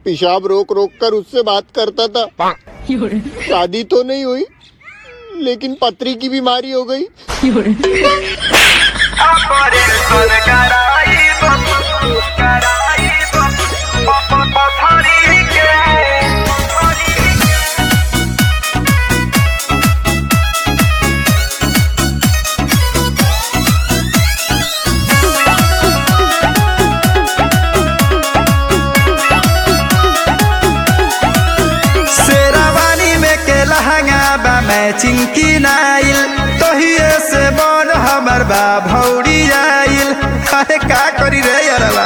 पेशाब रोक रोक कर उससे बात करता था शादी तो नहीं हुई लेकिन पथरी की बीमारी हो गई शेरावानी में के लहंगा बा मैचिंग की नाइल तोहिए से बन हमर बा भौरी आइल अरे का करी रे यारवा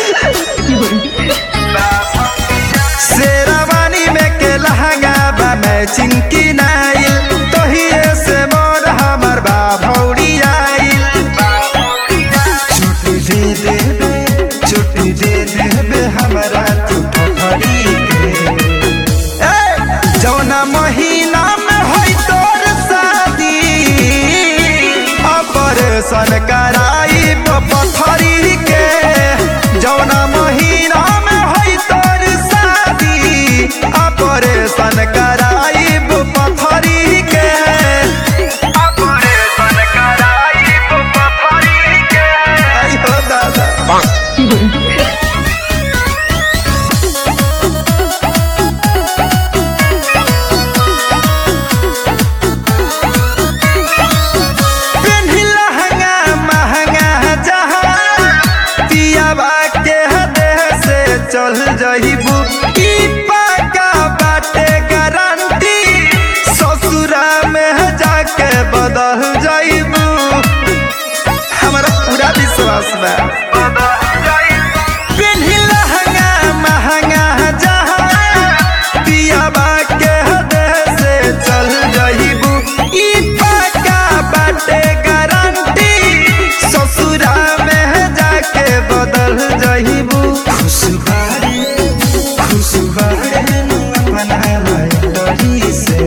शेरावानी में के लहंगा बा मैचिंग की नाइल तोहिए से बन हमर बा भौरी आइल छुट्टी दे देबे छुट्टी दे देबे हमरा तू पथरी के ए, जौना महीना में होई तोर शादी ऑपरेशन कराई पथरी के जौना महीना में होई तोर शादी ऑपरेशन कराई पथरी के ऑपरेशन कराई पथरी के आयो दादा पेन्ही लहंगा महंगा जहाँ पियाबा के देह से चल जइबू ई पाका बाटे गारंटी ससुरा में जाके बदल जइबू हमारा पूरा विश्वास बा पेन्ही लहंगा महंगा जहाँ पियाबा के देह से चल जइबू ई पाका बाटे गारंटी ससुरा में जाके बदल जइबू खुशबारी खुशबारी अपना लड़ी से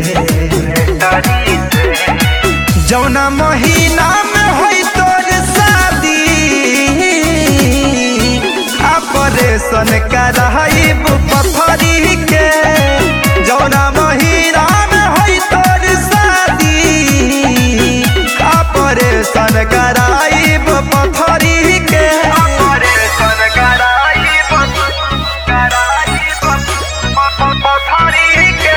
जौना महीना में होई तोर शादी ऑपरेशन कराइब पथरी के जौना महीना में होई तोर शादी ऑपरेशन कराइब पथरी के ऑपरेशन कराइब कराइब पथरी के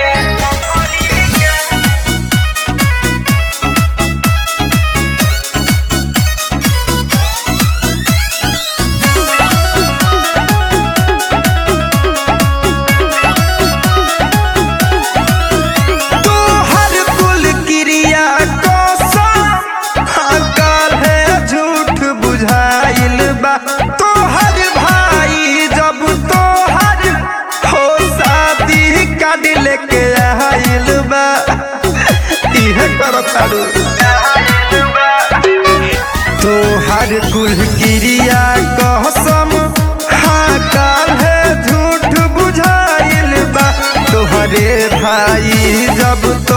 तोहर कुल क्रिया कसम अकल है झूठ बुझाइल बा तोहर भाई जब तोहर हो शादी काट लेके आइल बा इहे करताड़ू तोहर कुल क्रिया कसम हाँ काल है झूठ बुझाइल बा तोहरे भाई जब तो